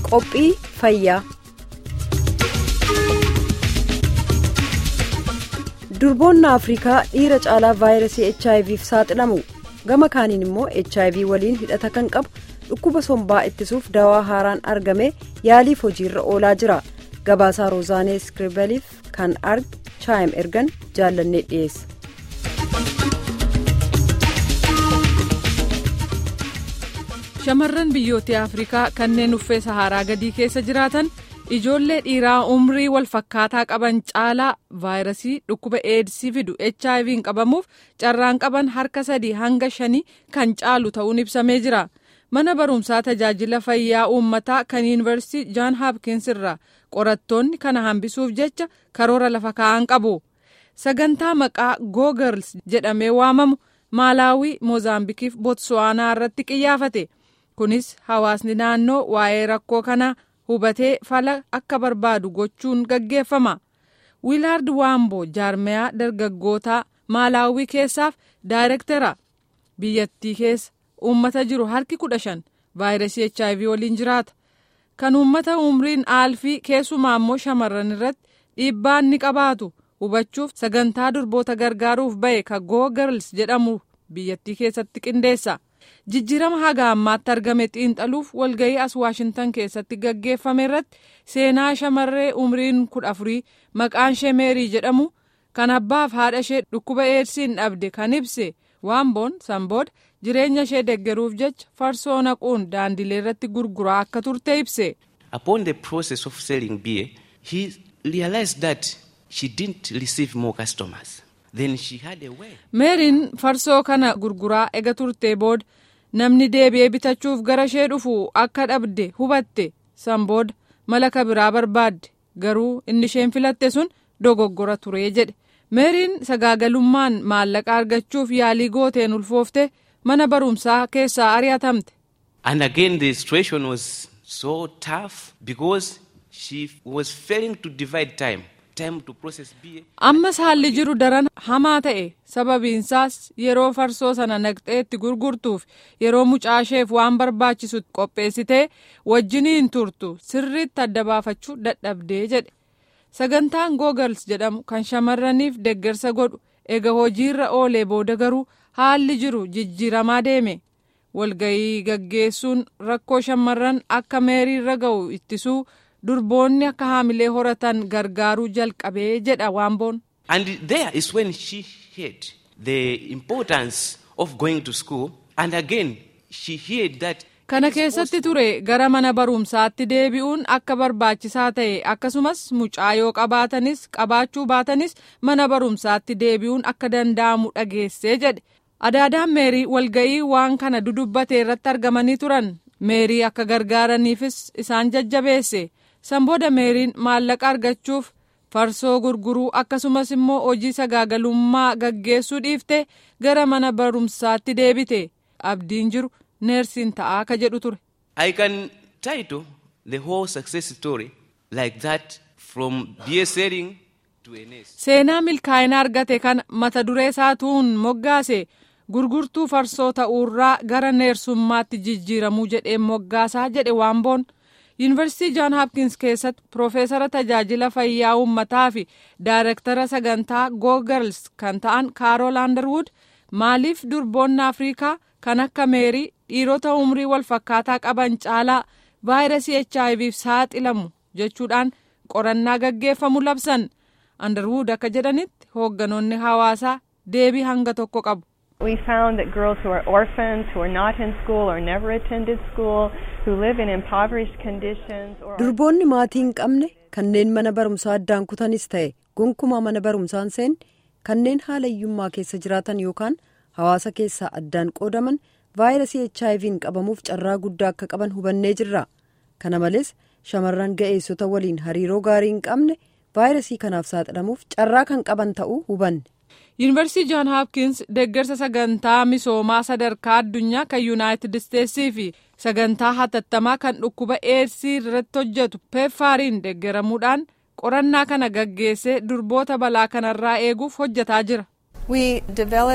Qophii fayyaa. Durboonni Afrikaa dhiira caalaa vaayirasii HIVf saaxilamu. Gama kaaniin immoo HIV waliin hidhata kan qabu dhukkuba sombaa ittisuuf dawaa haaraan argame yaaliif hojiirra oolaa jira. Gabaasaa Roozaanee Iskiribeliif kan arge chaayim ergan jaallannee dhiyeessa. Shamarran biyyoota Afrikaa kanneen uffee Saharaa gadii keessa jiraatan ijoollee dhiiraa umrii wal fakkaataa qaban caalaa vaayirasii dhukkuba eedsii fidu HIV'n qabamuuf carraan qaban harka sadii hanga shanii kan caalu ta'uun ibsamee jira. Mana barumsaa tajaajila fayyaa uummataa kan yuunivarsiitii Jaan Haapkins irraa qorattoonni kana hambisuuf jecha karoora lafa kaa'an qabu. Sagantaa maqaa Go Girls jedhamee waamamu Maalaawii, Moozaambikiif Bootsuwaanaa irratti qiyyaafate. Kunis hawaasni naannoo waa'ee rakkoo kanaa hubatee fala akka barbaadu gochuun gaggeeffama. Wiilaard Waamboo jaarmayaa dargaggootaa Maalaawii keessaaf daayirektara. Biyyattii keessa uummata jiru harki kudha shan vaayirasii HIV waliin jiraata. Kan uummata umriin aalfii keessumaa immoo shamarran irratti dhiibbaa ni qabaatu hubachuuf sagantaa durboota gargaaruuf ba'e ka Go Girls jedhamu biyyattii keessatti qindeessa. Jijjiirama haga ammaatti argame xiinxaluuf walga'ii as Waashintan keessatti gaggeeffame irratti seenaa shamarree umriin kudha afurii maqaan ishee meerii jedhamu kan abbaaf haadha ishee dhukkuba eedsiin dhabde kan ibse waamboon sanbooda jireenya ishee deggeruuf jecha farsoo naquun daandilee irratti gurguraa akka turte ibse. Upon the process of selling beer, he realized that she didn't receive more customers. Then she had a way. meeriin farsoo kana gurguraa ega turtee booda namni deebi'ee bitachuuf gara ishee dhufu akka dhabde hubatte san booda mala biraa barbaadde garuu inni isheen filatte sun dogoggora turee jedhe meeriin sagaagalummaan maallaqa argachuuf yaalii gooteen ulfoofte mana barumsaa keessaa ari'atamte. And again, the situation was so tough because she was failing to divide time. Time to process beer. ammas haalli jiru daran hamaa ta'e sababiinsaas yeroo farsoo sana naqxee itti gurgurtuuf yeroo mucaasheef waan barbaachisu qopheessitee wajjiniin turtu sirriitti adda baafachuu dadhabdee jedhe sagantaan googals jedhamu kan shamarraniif deggersa godhu ega hojiirra oolee booda garuu haalli jiru jijjiiramaa deeme walga'ii gaggeessuun rakkoo shamarran akka meeriirra ga'u ittisuu durboonni akka haamilee horatan gargaaruu jalqabee jedha waamboon. And there is when she heard the importance of going to school. And again, she heard that. Kana keessatti ture gara mana barumsaatti deebi'uun akka barbaachisaa ta'e akkasumas mucaa yoo qabaatanis qabaachuu baatanis mana barumsaatti deebi'uun akka danda'amu dhageessee jedhe. Adaadaan meerii walga'ii waan kana dudubbate irratti argamanii turan meerii akka gargaaraniifis isaan jajjabeesse. san booda meeriin maallaqa argachuuf farsoo gurguruu akkasumas immoo hojii sagaagalummaa gaggeessuu dhiifte gara mana barumsaatti deebite abdiin jiru neersiin ta'aa ka jedhu ture. I can title the whole success story like that from beer selling to a nurse. Seenaa milkaa'ina argate kana mata duree isaatuun moggaase gurgurtuu farsoo ta'uurraa gara neersummaatti jijjiiramuu jedheen moggaasaa jedhe waamboon. yuunivarsiitii jaan haapkins keessatti piroofeesara tajaajila fayyaa uummataa fi daayirektara sagantaa googirls kan ta'an kaarool aandarwud maaliif durboonni afrikaa kan akka meerii dhiirota umrii wal fakkaataa qaban caalaa vaayirasii hiv saaxilamu jechuudhaan qorannaa gaggeeffamu labsan aandarwud akka jedhanitti hoogganoonni hawaasaa deebii hanga tokko qabu. We found that girls who are orphans, who are not in school or never attended school, who live in impoverished conditions or Durboonni maatii hin qabne kanneen mana barumsaa addaan kutanis ta'e gonkumaa mana barumsaan seen kanneen haala hiyyummaa keessa jiraatan yookaan hawaasa keessaa addaan qoodaman vaayirasii HIV'n qabamuuf carraa guddaa akka qaban hubannee jirra. Kana malees shamarran ga'eessota waliin hariiroo gaarii hin qabne vaayirasii kanaaf saaxilamuuf carraa kan qaban ta'uu hubanne. yuunivarsiitii jaan haapkins deeggarsa sagantaa misoomaa sadarkaa addunyaa kan yuunaayitid isteetsii fi sagantaa hatattamaa kan dhukkuba eedsii irratti hojjetu peeffaariin deeggaramuudhaan qorannaa kana gaggeessee durboota balaa kanarraa eeguuf hojjetaa jira. We developed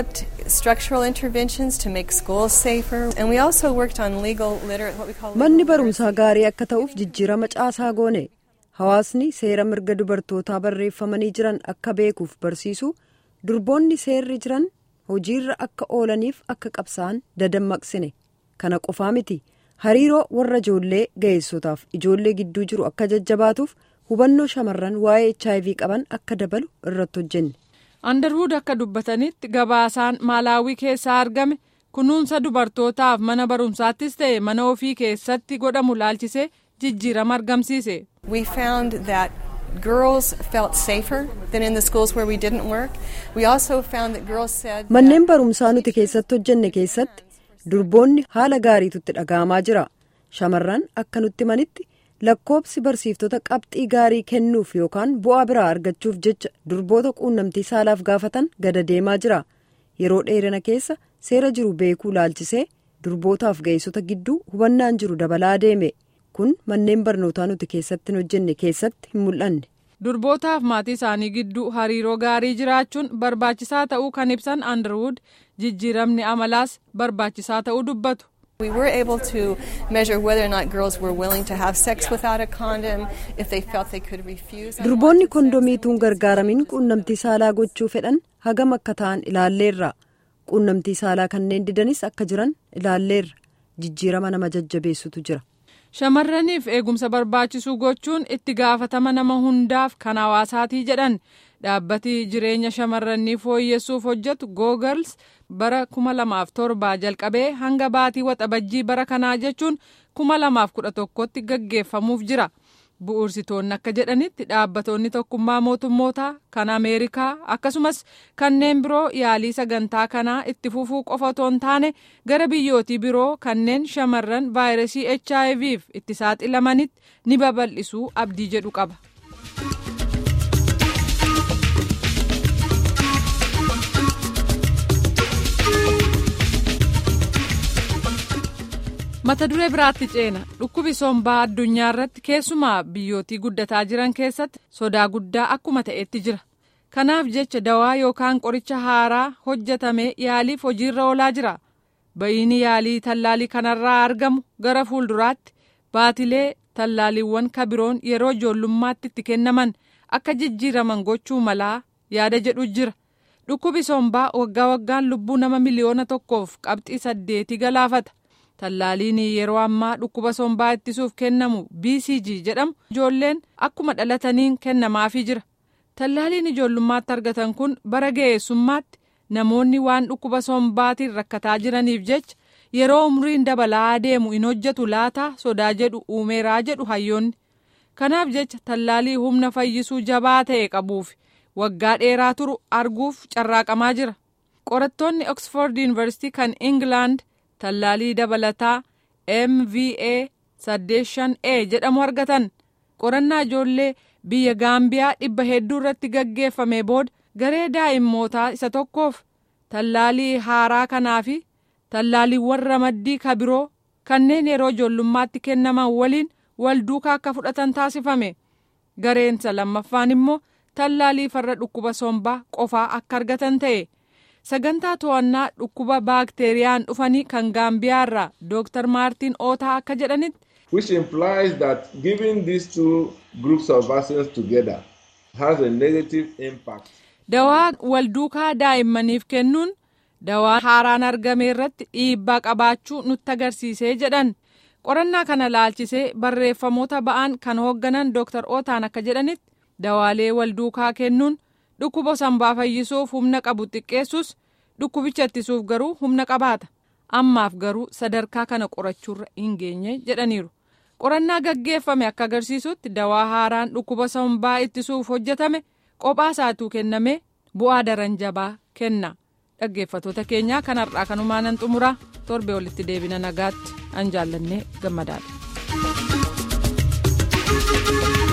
structural interventions to make schools safer, and we also worked on legal literate what we call. manni barumsaa gaarii akka ta'uuf jijjiirama caasaa goone hawaasni seera mirga dubartootaa barreeffamanii jiran akka beekuuf barsiisu durboonni seerri jiran hojiirra akka oolaniif akka qabsa'an dadammaqsine kana qofaa miti hariiroo warra ijoollee ga'eessotaaf ijoollee gidduu jiru akka jajjabaatuuf hubannoo shamarran waa'ee hiv qaban akka dabalu irratti hojjenne. andarwuud akka dubbatanitti gabaasaan maalaawii keessaa argame kunuunsa dubartootaaf mana barumsaattis ta'e mana ofii keessatti godhamu laalchisee jijjiirama argamsiise. We found that girls felt safer than in the schools where we didn't work. We also found that girls said. manneen barumsaa nuti keessatti hojjenne keessatti durboonni haala gaariitutti dhaga'amaa jira shamarran akka nutti manitti lakkoobsi barsiiftota qabxii gaarii kennuuf yookaan bu'aa biraa argachuuf jecha durboota quunnamtii saalaaf gaafatan gada deemaa jira yeroo dheerina keessa seera jiru beekuu laalchisee durbootaaf ga'eessota gidduu hubannaan jiru dabalaa deeme kun manneen barnootaa nuti keessatti hin hojjenne keessatti hin mul'anne. durbootaaf maatii isaanii gidduu hariiroo gaarii jiraachuun barbaachisaa ta'uu kan ibsan andarwuud jijjiiramni amalaas barbaachisaa ta'uu dubbatu. We were able to measure whether or not girls were willing to have sex without a condom, if they felt they could refuse. durboonni kondomiituun gargaaramin quunnamtii saalaa gochuu fedhan hagam akka ta'an ilaalleerra quunnamtii saalaa kanneen didanis akka jiran ilaalleerra jijjiirama nama jajjabeessutu jira. shamarraniif eegumsa barbaachisu gochuun itti gaafatama nama hundaaf kan hawaasaatii jedhan dhaabbati jireenya shamarranii fooyyessuuf hojjetu googals bara kuma lamaaf torbaa jalqabee hanga baatii waxabajjii bara kanaa jechuun kuma lamaaf kudha tokkotti gaggeeffamuuf jira bu'uursitoonni akka jedhanitti dhaabbattoonni tokkummaa mootummootaa kan ameerikaa akkasumas kanneen biroo yaalii sagantaa kanaa itti fufuu qofa otoo hin taane gara biyyootii biroo kanneen shamarran vaayirasii hiv itti saaxilamanitti ni babal'isuu abdii jedhu qaba. mata duree biraatti ceena dhukkubi sombaa addunyaa irratti keessumaa biyyootii guddataa jiran keessatti sodaa guddaa akkuma ta'etti jira kanaaf jecha dawaa yookaan qoricha haaraa hojjetame yaaliif hojiirra oolaa jira ba'iini yaalii tallaalii kanarraa argamu gara fuulduraatti baatilee tallaaliiwwan kabiroon yeroo ijoollummaatti itti kennaman akka jijjiiraman gochuu malaa yaada jedhu jira dhukkubi sombaa waggaa waggaan lubbuu nama miliyoona tokkoof qabxii saddeetii galaafata. tallaaliin yeroo ammaa dhukkuba sombaa ittisuuf kennamu bcg jedhamu ijoolleen akkuma dhalataniin kennamaafii jira tallaaliin ijoollummaatti argatan kun bara ga'eessummaatti namoonni waan dhukkuba sombaatiin rakkataa jiraniif jecha yeroo umriin dabalaa deemu hin hojjetu laataa sodaa jedhu uumeeraa jedhu hayyoonni kanaaf jecha tallaalii humna fayyisuu jabaa ta'e qabuuf waggaa dheeraa turu arguuf carraaqamaa jira qorattoonni oxford university kan england. tallaalii dabalataa mva saddeeshan a jedhamu argatan qorannaa ijoollee biyya gaambiyaa dhibba hedduu irratti gaggeeffame booda garee daa'immootaa isa tokkoof tallaalii haaraa kanaa fi tallaaliiwwan ramaddii kabiroo kanneen yeroo ijoollummaatti kennaman waliin wal duukaa akka fudhatan taasifame gareensa lammaffaan immoo tallaalii farra dhukkuba sombaa qofaa akka argatan ta'e. sagantaa to'annaa dhukkuba baakteeriyaan dhufanii kan gaambiyaa irraa dooktar maartiin ootaa akka jedhanitti. which implies that giving these two groups of vaccines together has a negative impact. dawaa wal duukaa daa'immaniif kennuun dawaa haaraan argame irratti dhiibbaa qabaachuu nutti agarsiisee jedhan qorannaa kana laalchisee barreeffamoota ba'an kan hoogganan dooktar ootaan akka jedhanitti dawaalee wal duukaa kennuun. dhukkuba sombaa fayyisuuf humna qabu xiqqeessus dhukkubicha ittisuuf garuu humna qabaata ammaaf garuu sadarkaa kana qorachuurra hin geenye jedhaniiru qorannaa gaggeeffame akka agarsiisutti dawaa haaraan dhukkuba sombaa ittisuuf hojjetame qophaa isaatuu kenname bu'aa daran jabaa kenna dhaggeeffatoota keenyaa kanarraa kanumaanan xumuraa torbee walitti deebina nagaatti an jaallannee gammadaadha.